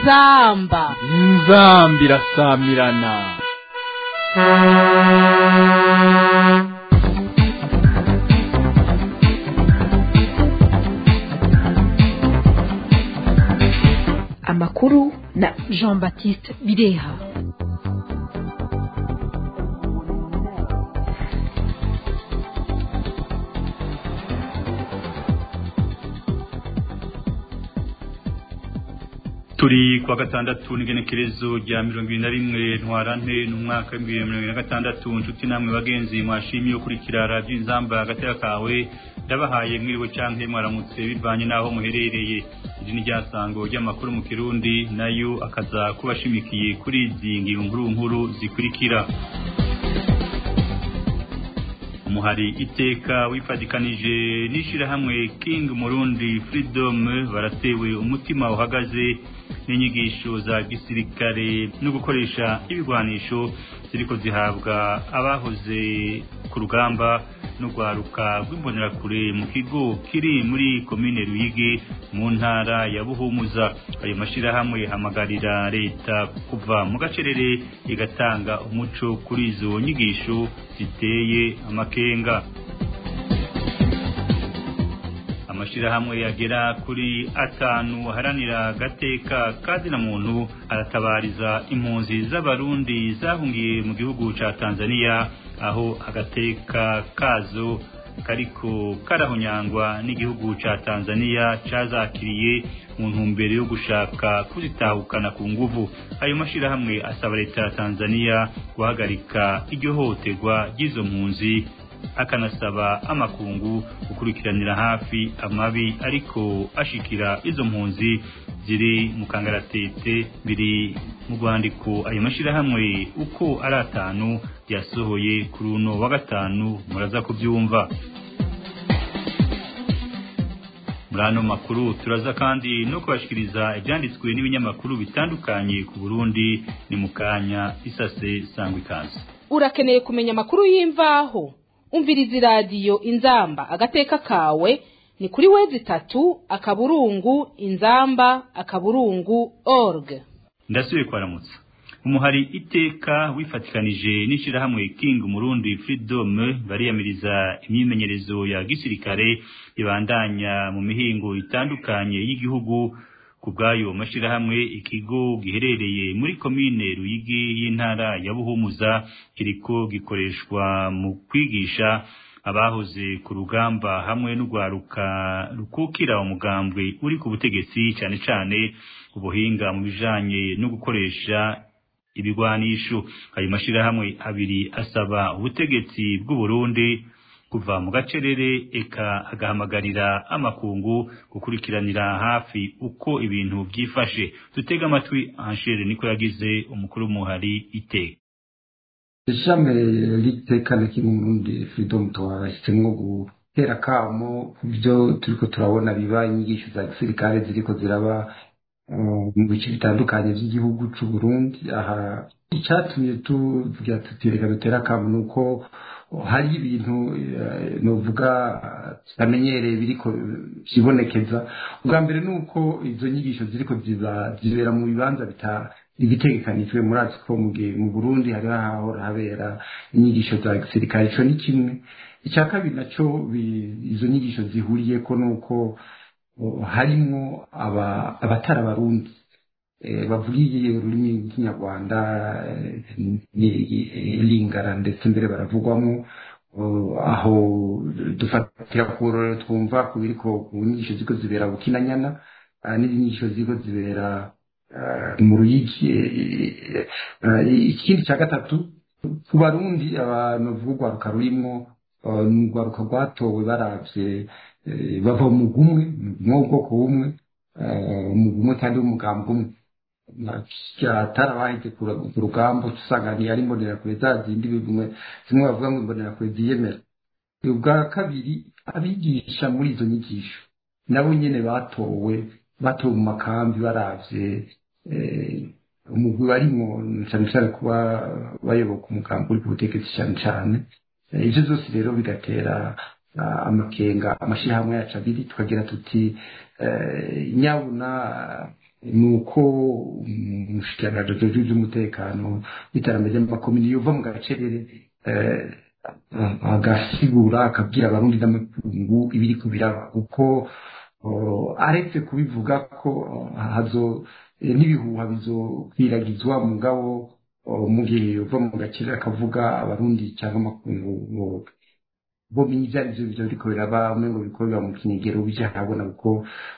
inzamba inzamba irasamirana amakuru na jean baptiste bireha turi kwa gatandatu n'igenekerezo rya mirongo ibiri na rimwe ntwarante n'umwaka w'ibihumbi bibiri na mirongo ibiri na gatandatu inshuti namwe bagenzi mwashimiye ukurikira radiyo inzamba agatera kawe ndabahaye mwiriwe canke mwaramutse bivanye n'aho muherereye iri ni ryasango ry'amakuru mu kirundi nayo akaza kubashimikiye kuri izi ngingo nkuru nkuru zikurikira umuhari iteka wifadikanije n'ishirahamwe King Murundi Freedom baratewe umutima uhagaze n'inyigisho za gisirikare no gukoresha ibigwanisho ziriko zihabwa abahoze ku rugamba no rwaruka rw'imbonerakure mu kigo kiri muri komine Ruyigi mu ntara ya Buhumuza ayo mashirahamwe hamagarira leta kuva mu gacerere igatanga umuco kuri izo nyigisho ziteye amakenga amashirahamwe yagera kuri atanu aharanira gateka kazina muntu aratabariza impunzi z'abarundi zahungiye mu gihugu ca Tanzania aho agateka kazo kariko karahonyangwa n'igihugu ca Tanzania cazakiriye mu ntumbero yo gushaka kuzitahukana ku nguvu ayo mashirahamwe asaba leta ya Tanzania guhagarika iryo hohoterwa ry'izo mpunzi akanasaba amakungu gukurikiranira hafi amabi ariko ashikira izo mpunzi ziri mu kangaratete biri mu rwandiko ayo mashirahamwe uko ari atanu yasohoye kuri uno wa gatanu muraza kubyumva muri ano makuru turaza kandi no kubashikiriza ibyanditswe n'ibinyamakuru bitandukanye ku Burundi ni mu kanya isase sangwa ikaze urakeneye kumenya amakuru y'imvaho umviriza iradiyo inzamba agateka kawe ni kuri wezi itatu akaburungu inzamba akaburungu org ndasubiye kwaramutsa umuhari iteka wifatikanije n'ishirahamwe King Murundi Freedom bariyamiriza imyimenyerezo ya gisirikare ibandanya mu mihingo itandukanye y'igihugu ku bwayo mashirahamwe ikigo giherereye muri komine Ruyigi y'intara ya Buhumuza kiriko gikoreshwa mu kwigisha abahoze ku rugamba hamwe n'ugwaruka rukukira umugambwe uri ku butegetsi cyane cyane ubuhinga mu bijanye no gukoresha ibigwanisho ayo mashirahamwe abiri asaba ubutegetsi bw'u Burundi kuva mu gacerere eka agahamagarira amakungu gukurikiranira hafi uko ibintu byifashe dutega amatwi Angele niko yagize umukuru w'umuhari iteka ishami ry'iteka rikiri Burundi freedom twahisemo gutera kamo ku byo turiko turabona biba inyigisho za gisirikare ziriko ziraba mu bice bitandukanye by'igihugu cy'u Burundi aha icyatumye tuvuga tuti reka dutera kamo ni uko hari ibintu novuga tutamenyereye biriko byibonekeza ubwa mbere ni uko izo nyigisho ziriko zibera mu bibanza bitegekanijwe murazi ko mu burundi hari hahora habera inyigisho za gisirikare ico ni kimwe icya kabiri naco izo nyigisho zihuriyeko ni uko harimwo abatari abarundi bavugiye ururimi rw'ikinyarwanda lingara ndetse mbere baravugwamo aho dufatira ku rurero twumva ku biriko ku nyigisho ziko zibera bukinanyana n'inyigisho ziko zibera mu ruyigi ikindi cya gatatu ku barundi abantu bavuga urwaruka rurimwo ni urwaruka rwatowe baravye bava mu gumwe mu bwoko bumwe mu gumwe kandi w'umugambi umwe atarabahize ku rugamba usanga ari imbonerakure za zindi bimwe zimwe bavuga ngo imbonerakure ziyemera ubwa kabiri abigisha muri izo nyigisho nabo nyene batowe batowe mu makambi baravye umugwi barimwo cane cane kuba bayoboka umugambi uri ku butegetsi cane cane ivyo vyose rero bigatera amakenga amashirahamwe yacu abiri tukagira tuti nyabuna ni uko umushikiranganji by'umutekano n'iterambere ry'amakomini yuva mu gacerere agasigura akabwira abarundi n'amakungu ibiri kubiraba kuko aretse kubivuga ko hazo n'ibihuha bizokwiragizwa mugabo mu gihe yuva mu gacerere akavuga abarundi cyangwa amakungu bo ibyo ari byo byo biriko biraba umengo biriko biba mu kinigero bija habona kuko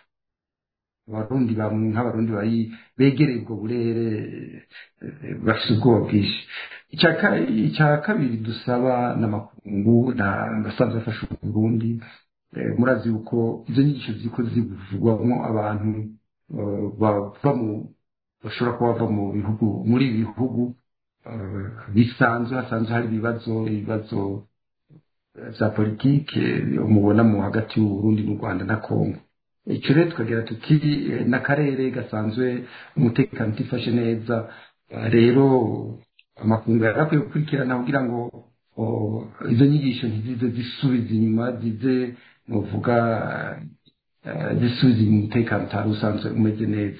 abarundi nk'abarundi bari begereye ubwo burere bafite ubwoba bwinshi icya kabiri dusaba n'amakungu asanzwe afasha uburundi murazi yuko izo nyigisho ziko zivugwamo abantu bava mu bashobora kuba bava mu bihugu muri ibi bihugu bisanzwe hasanzwe hari ibibazo ibibazo za politike mubona mu hagati y'uburundi n'u rwanda na kongo icyo rero tukagira tuti n'akarere gasanzwe umutekano utifashe neza rero amakungu yarakwiye gukurikirana kugira ngo izo nyigisho ntizize zisubiza inyuma zize nuvuga zisubiza umutekano utari usanzwe umeze neza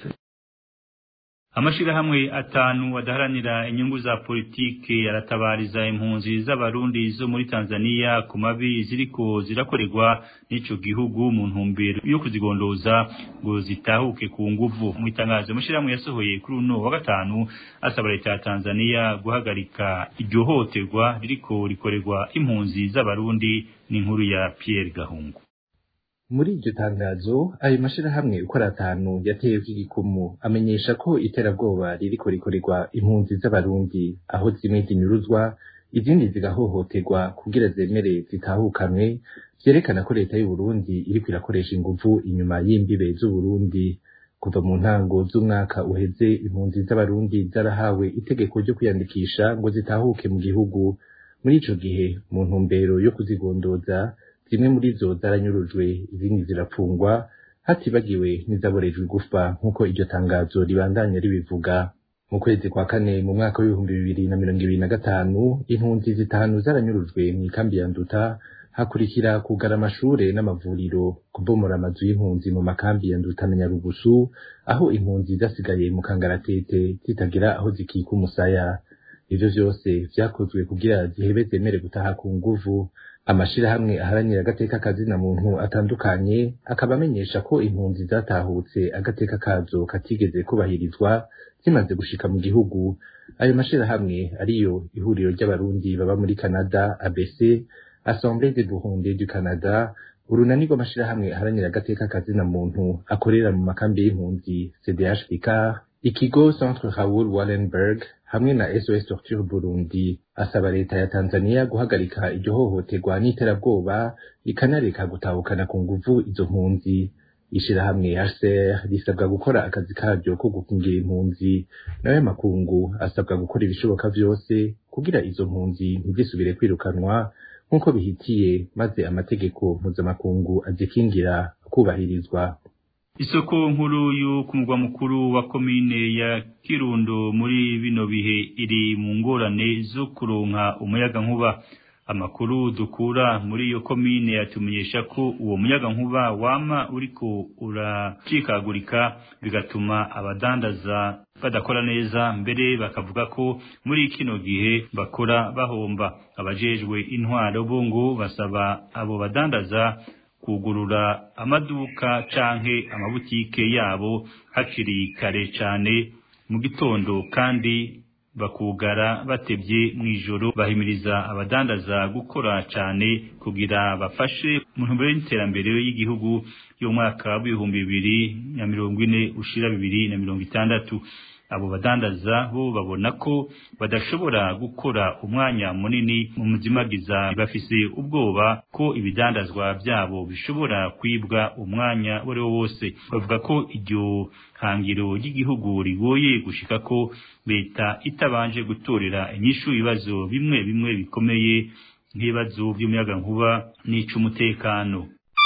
amashirahamwe atanu adaharanira inyungu za politike yaratabariza impunzi z'abarundi zo muri Tanzania ku mabi ziriko zirakorerwa n'ico gihugu mu ntumbero yo kuzigondoza ngo zitahuke ku nguvu mu itangazo amashirahamwe yasohoye kuri uno wa gatanu asaba leta ya Tanzania guhagarika iryo hoterwa ririko rikorerwa impunzi z'abarundi n'inkuru ya Pierre Gahungu muri iryo tangazo ayo mashirahamwe uko ari atanu yatewe igikumu amenyesha ko iterabwoba ririko rikorerwa impunzi z'abarundi aho zimwe zinyuruzwa izindi zigahohoterwa kugira zemere zitahukanwe vyerekana ko leta y'uburundi iriko irakoresha inguvu inyuma y'imbibe z'uburundi kuva mu ntango z'umwaka uheze impunzi z'abarundi zarahawe itegeko ryo kwiyandikisha ngo zitahuke mu gihugu muri ico gihe mu ntumbero yo kuzigondoza zimwe muri zo zaranyurujwe izindi zirapfungwa hatibagiwe n'izaborejwe igufa nk'uko iryo tangazo ribandanya ribivuga mu kwezi kwa kane mu mwaka w'ibihumbi bibiri na mirongo ibiri na gatanu impunzi zitanu zaranyurujwe mu ikambi ya nduta hakurikira kugara amashure n'amavuriro kubomora amazu y'impunzi mu makambi ya nduta na nyarugusu aho impunzi zasigaye mu kangaratete zitagira aho zikika umusaya ivyo vyose vyakozwe kugira zihebe zemere gutaha ku nguvu amashirahamwe aharanira agateka kazina muntu atandukanye akaba amenyesha ko impunzi zatahutse agateka kazo katigeze kubahirizwa zimaze gushika mu gihugu ayo mashirahamwe ariyo ihuriro ry'abarundi baba muri Canada ABC Assemblée des Burundais du Canada urunani rw'amashirahamwe aharanira agateka kazina muntu akorera mu makambi y'impunzi CDH Picard ikigo Centre Raoul Wallenberg hamwe na SOS Torture Burundi asaba leta ya Tanzania guhagarika iryo hohoterwa n'iterabwoba ikanareka gutahukana ku nguvu izo mpunzi ishirahamwe HCR risabwa gukora akazi karyo ko gukingira impunzi nayo makungu asabwa gukora ibishoboka vyose kugira izo mpunzi ntizisubire kwirukanwa nk'uko bihitiye maze amategeko mpuzamakungu azikingira kubahirizwa isoko nkuru yo ku mugwa mukuru wa komine ya Kirundo muri bino bihe iri mu ngorane zo kuronka umuyaga nkuba amakuru dukura muri iyo komine yatumenyesha ko uwo muyaga nkuba wama uriko uracikagurika bigatuma abadandaza badakora neza mbere bakavuga ko muri kino gihe bakora bahomba abajejwe intwaro bo ngo basaba abo badandaza kugurura amaduka canke amabutike yabo hakiri kare cane mu gitondo kandi bakugara batebye mw'ijoro bahimiriza abadandaza gukora cane kugira bafashe mu ntumbero y'iterambere y'igihugu y'umwaka w'ibihumbi bibiri na mirongo ine ushira bibiri na mirongo itandatu abo badandaza bo babona ko badashobora gukora umwanya munini mu muzimagiza bafise ubwoba ko ibidandazwa byabo bishobora kwibwa umwanya uwo ari wo wose bavuga ko iryo hangiro ry'igihugu rigoye gushika ko leta itabanje gutorera inyishu ibibazo bimwe bimwe bikomeye nk'ibibazo by'umuyagankuba n'ic'umutekano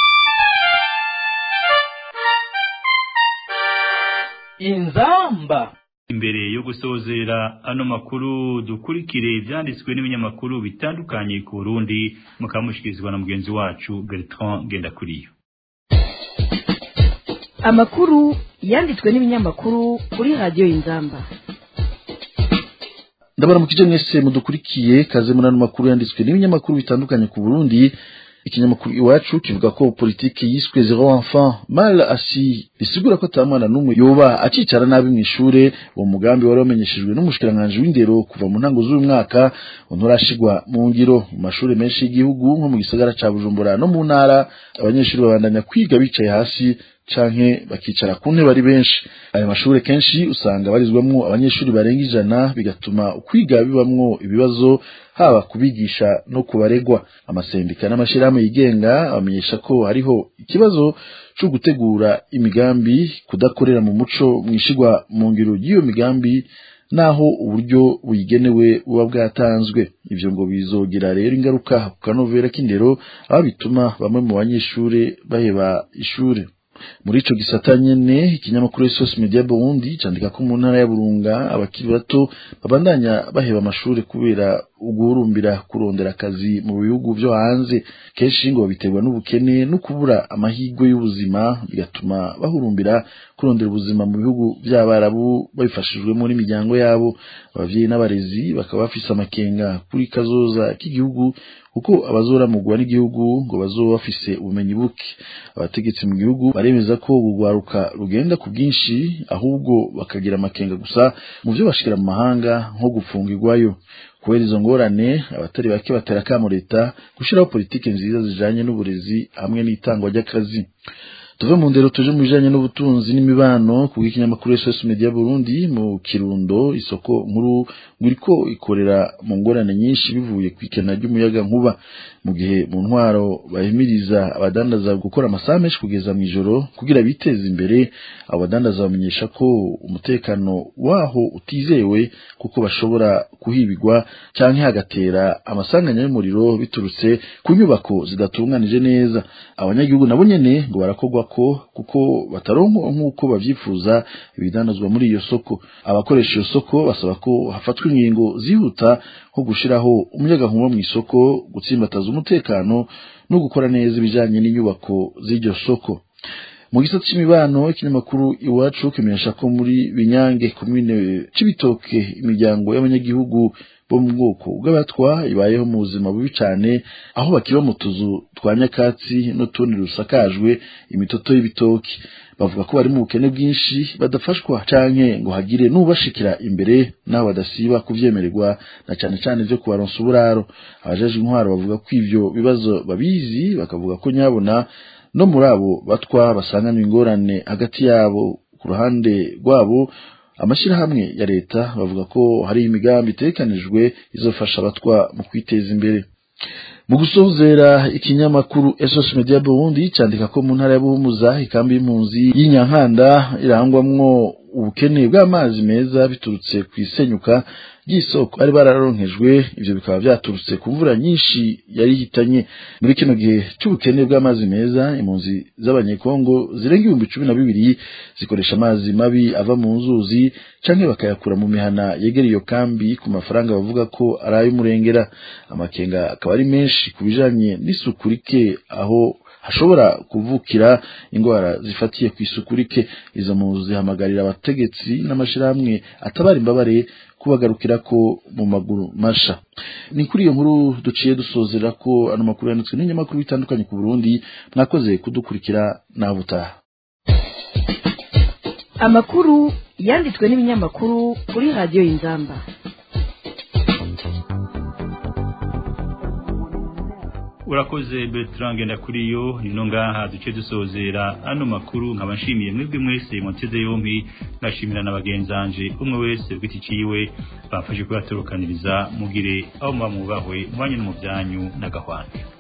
inzamba imbere yo gusozera ano makuru dukurikire ibyanditswe n'ibinyamakuru bitandukanye ku Burundi mukamushikirizwa na mugenzi wacu Bertrand Gendakuriyo amakuru yanditswe n'ibinyamakuru kuri radiyo inzamba ndabaramukije mwese mudukurikiye kaze muri ano makuru yanditswe n'ibinyamakuru bitandukanye ku burundi ikinyamakuru iwacu kivuga ko politiki yiswe zero enfant mal asi bisigura ko ata mwana n'umwe yoba akicara nabi mu ishure uwo mugambi wari wamenyeshejwe n'umushikiranganji w'indero kuva mu ntango z'uyu mwaka nturashigwa mu ngiro mu mashuri menshi y'igihugu nko mu gisagara ca bujumbura no mu ntara abanyeshuri babandanya kwiga bicaye hasi canke bakicara ku ntebe ari benshi ayo mashuri kenshi usanga barizwamwo abanyeshuri barenga ijana bigatuma kwiga bibamwo ibibazo haba kubigisha no kubaregwa amasendika n'amashirahamwe yigenga bamenyesha ko hariho ikibazo co gutegura imigambi kudakorera mu muco mwishigwa mu ngiro y'iyo migambi naho uburyo buyigenewe buba bwatanzwe ivyo ngo bizogira rero ingaruka ku kanovera k'indero aho bituma bamwe mu banyeshure baheba ishure muri ico gisata nyene ikinyamakuru Source Media Burundi candika ko mu ntara ya Burunga abakiri bato babandanya baheba amashuri kubera uguhurumbira kurondera akazi mu bihugu vyo hanze kenshi ngo biterwa n'ubukene no kubura amahirwe y'ubuzima bigatuma bahurumbira kurondera ubuzima mu bihugu vy'abarabu babifashijwemo n'imiryango yabo abavyeyi n'abarezi bakaba bafise amakenga kuri kazoza k'igihugu kuko abazoramugwa n'igihugu ngo bazoba bafise ubumenyi buke abategetsi mu gihugu baremeza ko urwaruka rugenda ku bwinshi ahubwo bakagira amakenga gusa mu vyo bashikira mu mahanga nko gufungirwayo kubera izo ngorane abatari bake batera akamo leta gushiraho politiki nziza zijanye n'uburezi hamwe n'itangwa ry'akazi tuve mu ndero tuje mu bijanye n'ubutunzi n'imibano ku bw'ikinyamakuru SOS Media Burundi mu Kirundo isoko nkuru nguriko ikorera mu ngorane nyinshi bivuye ku ikena ry'umuyaga nkuba mu gihe mu ntwaro bahimiriza abadandaza gukora amasaha menshi kugeza mu ijoro kugira biteze imbere abo badandaza bamenyesha ko umutekano waho utizewe kuko bashobora kuhibigwa canke hagatera amasanganya y'umuriro biturutse ku nyubako zidatunganije neza abanyagihugu nabo nyene ngo barakorwa ko kuko bataronka nk'uko bavyifuza ibidandazwa muri iyo soko abakoresha iyo soko basaba ko hafatwa ingingo zihuta nko gushiraho umuyagankuba mu isoko gutsimbataza umutekano no gukora neza ibijanye n'inyubako z'iryo soko mu gisata c'imibano ikinyamakuru iwacu kimenyesha ko muri binyange komine c'ibitoke imiryango y'abanyagihugu bo mu bwoko bw'abatwa ibayeho mu buzima bubi cane aho bakiba mu tuzu twa nyakatsi n'utundi rusakajwe imitoto y'ibitoki bavuga ko bari mu bukene bwinshi badafashwa canke ngo hagire n'ubashikira imbere n'aho badasiba kuvyemererwa na cane cane vyo kubaronsa uburaro abajeje intwaro bavuga ko ivyo bibazo babizi bakavuga ko nyabona no muri abo batwa basanganywe ingorane hagati yabo ku ruhande rwabo amashirahamwe ya leta bavuga ko hari imigambi itegekanijwe izofasha abatwa mu kwiteza imbere mu gusozera ikinyamakuru SOS Media Burundi candika ko mu ntara ya Buhumuza ikambi y'impunzi y'Inyankanda irangwamwo ubukene bw'amazi meza biturutse ku isenyuka ry'isoko ari bararonkejwe ivyo bikaba vyaturutse ku mvura nyinshi yari hitanye muri kino gihe c'ubukene bw'amazi meza impunzi z'abanyekongo zirenga ibihumbi cumi na bibiri zikoresha amazi mabi ava mu nzuzi canke bakayakura mu mihana yegera iyo kambi ku mafaranga bavuga ko ari ay'umurengera amakenga akaba ari menshi ku bijanye n'isuku rike aho hashobora kuvukira indwara zifatiye ku isuku rike izo mpunzi zihamagarira abategetsi n'amashirahamwe atabara imbabare kubagarukira ko mu maguru masha ni kuri iyo nkuru duciye dusozera ko ano makuru yanditswe n'inyamakuru bitandukanye ku Burundi mwakoze kudukurikira naho butaha amakuru yanditswe n'ibinyamakuru kuri radiyo y'inzamba urakoze Bertrand ngenda kuri yo nino ngaha duce dusozera ano makuru nkaba nshimiye mwebwe mwese muteze yompi ngashimira na bagenzanje umwe wese bw'iki ciwe bafashe kuyatorokaniriza mugire aho muba mubahwe mwanya no mu byanyu n'agahwana